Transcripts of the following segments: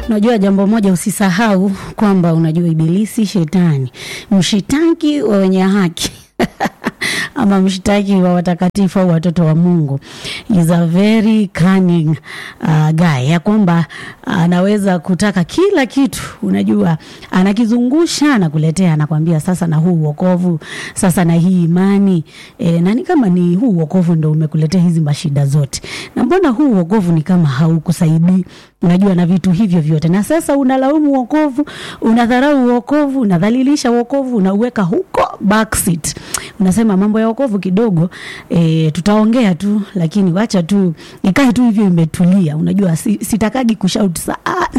Unajua jambo moja, usisahau kwamba unajua Ibilisi, shetani, mshitaki wa wenye haki ama mshtaki wa watakatifu au watoto wa Mungu is a very cunning uh, guy, ya kwamba anaweza kutaka kila kitu, unajua anakizungusha, anakuletea, anakwambia sasa na huu wokovu, sasa na hii imani e, na ni kama ni huu wokovu ndo umekuletea hizi mashida zote, na mbona huu wokovu ni kama haukusaidii unajua na vitu hivyo vyote, na sasa unalaumu wokovu, unadharau wokovu, unadhalilisha wokovu, unauweka huko backseat. Unasema mambo ya wokovu kidogo e, tutaongea tu, lakini wacha tu ikae tu hivyo imetulia. Unajua si, sitakagi kushout sana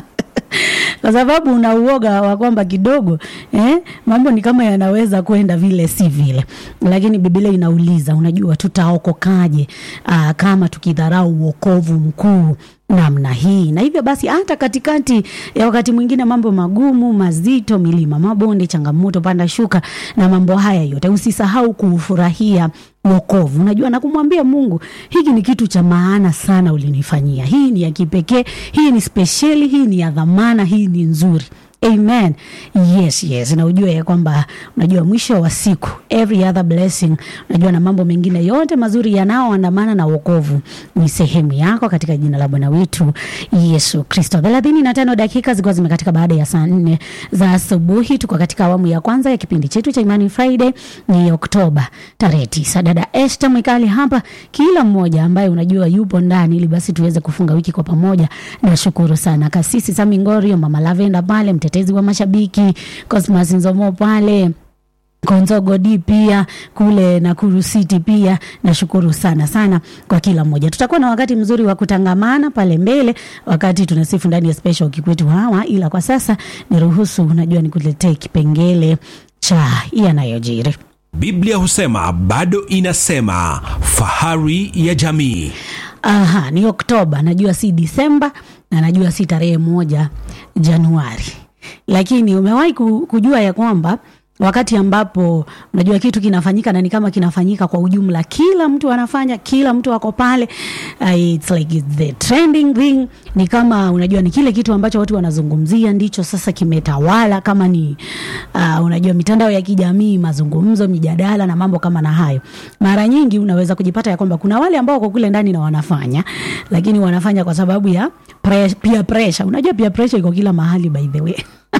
kwa sababu una uoga wa kwamba kidogo eh, mambo ni kama yanaweza kwenda vile si vile, lakini Biblia inauliza, unajua tutaokokaje aa, kama tukidharau wokovu mkuu namna hii. Na hivyo basi, hata katikati ya wakati mwingine mambo magumu mazito, milima, mabonde, changamoto, panda shuka na mambo haya yote, usisahau kuufurahia wokovu. Unajua, na kumwambia Mungu, hiki ni kitu cha maana sana ulinifanyia, hii ni ya kipekee, hii ni spesheli, hii ni ya dhamana, hii ni nzuri. Amen. Yes, yes. Na ujue ya kwamba unajua mwisho wa siku every other blessing, unajua na mambo mengine yote mazuri yanayoandamana na wokovu ni sehemu yako katika jina la Bwana wetu Yesu Kristo. thelathini na tano dakika zikiwa zimekatika baada ya saa nne za asubuhi. Tuko katika awamu ya kwanza ya kipindi chetu cha Imani Friday, ni Oktoba tarehe tisa. Dada Esther Mwikali hapa, kila mmoja ambaye unajua yupo ndani, ili basi tuweze kufunga wiki kwa pamoja. Nashukuru sana Kasisi Sami Ngorio, Mama Lavenda pale mtetezi wa mashabiki Cosmas Nzomo pale Konzogo D pia kule Nakuru City pia. Nashukuru sana sana kwa kila mmoja. Tutakuwa na wakati mzuri wa kutangamana pale mbele wakati tunasifu ndani ya special kikwetu hawa, ila kwa sasa niruhusu, unajua nikuletee kipengele cha yanayojiri. Biblia husema bado inasema, fahari ya jamii. Aha, ni Oktoba, najua si Disemba na najua si tarehe moja Januari, lakini umewahi kujua ya kwamba wakati ambapo unajua kitu kinafanyika na ni kama kinafanyika kwa ujumla, kila mtu anafanya, kila mtu ako pale, uh, it's like it's the trending thing. Ni kama unajua ni kile kitu ambacho watu wanazungumzia ndicho sasa kimetawala, kama ni uh, unajua mitandao ya kijamii, mazungumzo, mijadala na mambo kama na hayo. Mara nyingi unaweza kujipata ya kwamba kuna wale ambao wako kule ndani na wanafanya, lakini wanafanya kwa sababu ya pre peer pressure. Unajua peer pressure iko kila mahali by the way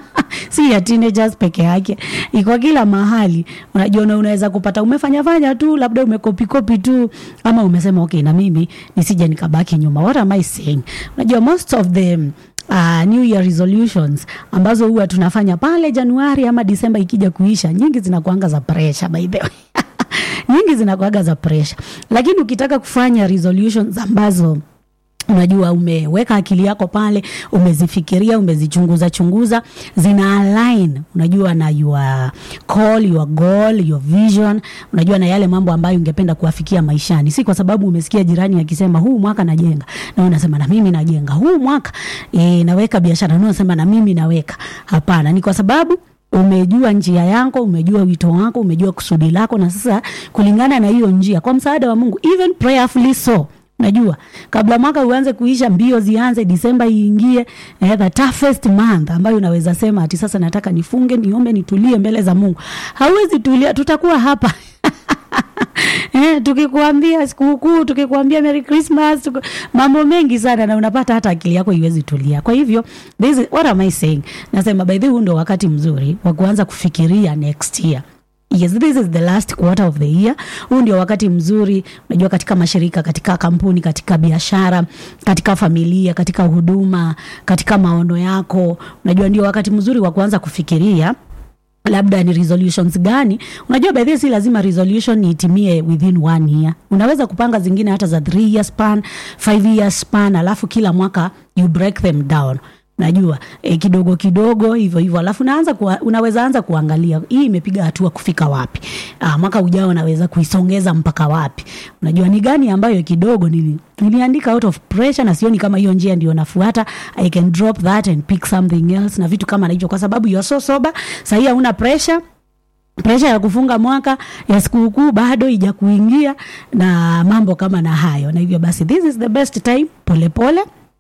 si ya teenagers peke yake, iko kila mahali. Unajua, unaweza kupata umefanya fanya tu, labda umekopi kopi tu, ama umesema okay, na mimi nisije nikabaki nyuma. What am I saying? Unajua, most of the Uh, New Year resolutions ambazo huwa tunafanya pale Januari ama Disemba ikija kuisha, nyingi zinakuanga za pressure by the way nyingi zinakuanga za pressure, lakini ukitaka kufanya resolutions ambazo unajua umeweka akili yako pale, umezifikiria, umezichunguza chunguza, zina align unajua na your call, your goal, your vision, unajua na yale mambo ambayo ungependa kuafikia maishani. Si kwa sababu umesikia jirani akisema huu mwaka najenga, na unasema na mimi najenga huu mwaka e, naweka biashara, na unasema na mimi naweka. Hapana, ni kwa sababu umejua njia yako, umejua wito wako, umejua kusudi lako, na sasa kulingana na hiyo njia, kwa msaada wa Mungu, even prayerfully so Najua kabla mwaka uanze kuisha, mbio zianze, Disemba iingie, eh, the toughest month ambayo unaweza sema ati sasa nataka nifunge, niombe, nitulie mbele za Mungu. Hauwezi tulia, tutakuwa hapa eh, tukikuambia sikukuu, tukikuambia Merry Christmas, tuku... mambo mengi sana, na unapata hata akili yako iwezi tulia. Kwa hivyo this is, what am I saying? Nasema by the way, ndo wakati mzuri wa kuanza kufikiria next year. Yes, this is the last quarter of the year. Huu ndio wakati mzuri, unajua, katika mashirika, katika kampuni, katika biashara, katika familia, katika huduma, katika maono yako, unajua ndio wakati mzuri wa kuanza kufikiria labda ni resolutions gani. Unajua by the way, si lazima resolution itimie within one year. Unaweza kupanga zingine hata za three year span, five year span, alafu kila mwaka you break them down najua e, kidogo kidogo hivyo hivyo, alafu naanza kuwa, unaweza anza kuangalia hii imepiga hatua kufika wapi. Aa, mwaka ujao naweza kuisongeza mpaka wapi? Unajua ni gani ambayo kidogo nili, niliandika out of pressure na sioni kama hiyo njia ndio nafuata. I can drop that and pick something else na vitu kama hicho, kwa sababu you are so sober. Sahii hauna pressure presha ya kufunga mwaka ya sikukuu bado ija kuingia na mambo kama na hayo, na hivyo basi this is the best time, polepole pole,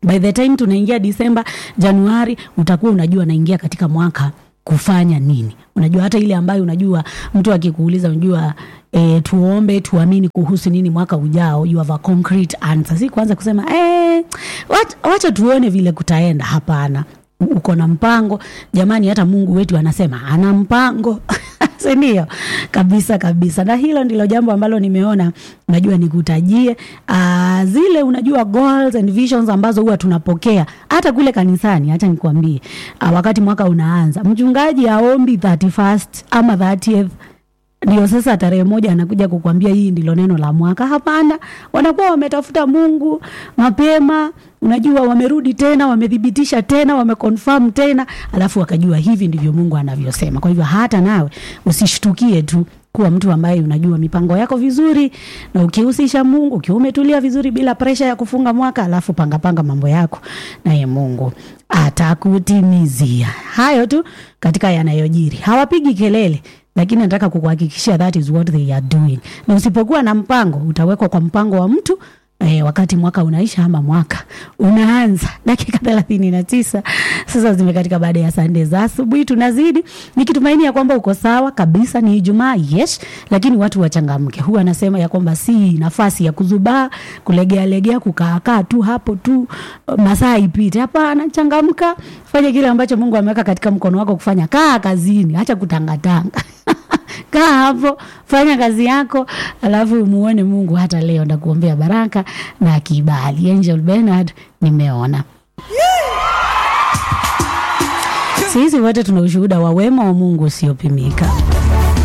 by the time tunaingia disemba januari utakuwa unajua naingia katika mwaka kufanya nini unajua hata ile ambayo unajua mtu akikuuliza unajua e, tuombe tuamini kuhusu nini mwaka ujao you have a concrete answer si kuanza kusema e, wacha, wacha tuone vile kutaenda hapana uko na mpango jamani hata mungu wetu anasema ana mpango sindio kabisa kabisa na hilo ndilo jambo ambalo nimeona unajua nikutajie uh, zile unajua goals and visions ambazo huwa tunapokea hata kule kanisani hacha nikuambie uh, wakati mwaka unaanza mchungaji aombi 31st ama 30th ndio sasa tarehe moja anakuja kukwambia hii ndilo neno la mwaka hapana wanakuwa wametafuta mungu mapema unajua wamerudi tena wamethibitisha tena wamekonfirm tena alafu wakajua hivi ndivyo mungu anavyosema kwa hivyo hata nawe usishtukie tu kuwa mtu ambaye unajua mipango yako vizuri na ukihusisha mungu ukiwa umetulia vizuri bila presha ya kufunga mwaka alafu pangapanga mambo yako naye mungu atakutimizia hayo tu katika yanayojiri hawapigi kelele lakini nataka kukuhakikishia that is what they are doing na usipokuwa na mpango utawekwa kwa mpango wa mtu E, wakati mwaka unaisha ama mwaka unaanza dakika thelathini na tisa sasa zimekatika baada ya sande za asubuhi tunazidi nikitumaini ya kwamba uko sawa kabisa ni ijumaa yes lakini watu wachangamke huwa anasema ya kwamba si nafasi ya kuzubaa kulegealegea kukaakaa tu hapo tu masaa ipite hapana changamka fanya kile ambacho mungu ameweka katika mkono wako kufanya kaa kazini hacha kutangatanga kaa hapo fanya kazi yako alafu muone mungu hata leo ndakuombea baraka na kibali angel bernard nimeona sisi wote tuna ushuhuda wa wema wa mungu usiopimika